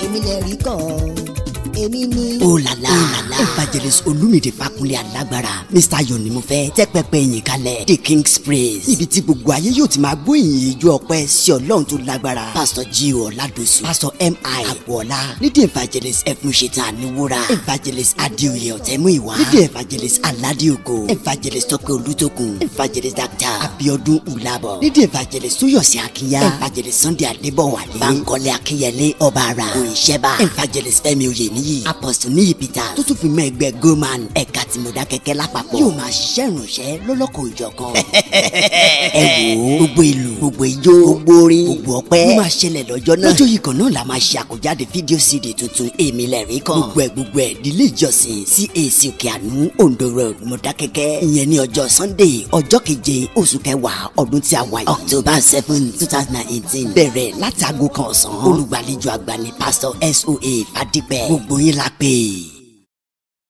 èmi lè rí kàn èmi ní. ó lala evangelist olumide fakunle alágbára mr ayọ̀ ni mo fẹ́ tẹ́ pẹpẹ yìn kalẹ̀ the king's praise níbi tí gbogbo ayé yóò ti máa gbóyìn ijó ọpẹ́ sí ọlọ́run tó lágbára pastor gio oladosu pastor mi agboola leading evangelist ẹfúnṣetán àníwúrà evangelist adéoyè ọ̀tẹ́múìwá leading evangelist aládìogo evangelist tọ́pẹ́ olùtókun evangelist dr abiodun ulabọ leading evangelist tóyọ̀sí akínyà evangelist sunday adébọ̀wálé bankole akínyẹlé ọba ara òyìnṣẹ́bà evangelist fẹ́mi oyèníyì apostle níyì peter tó tún fi mọ́ ẹgbẹ́ goman ẹ̀ka tìmọ̀dá kẹ̀kẹ́ lápapọ̀ yóò máa ṣiṣẹ́ ìrànṣẹ́ lọ́lọ́kọ̀ ìjọ̀kan ẹ wò ó gbogbo ìlú gbogbo ijó gbogbo orin gbogbo ọpẹ́ ló máa ṣẹlẹ̀ lọ́jọ́ náà lọ́jọ́ yìí kan náà la máa ṣe àkójáde fídíò cd tuntun èmi lẹ́rìí kan gbogbo ẹ̀ gbogbo ẹ̀ nílé ìjọsìn cac òkè àánú ondo road mọ̀dákẹ́kẹ́ ìyẹn ní ọjọ́ sunday ọjọ́ keje oṣù kẹwàá ọdún tí a wà yìí october seven two thousand and eighteen bẹ̀rẹ̀ láti aago kan ọ̀sán olùgbàlejò àgbà ní pastor soa fadipẹ gbogbo yín la pè é.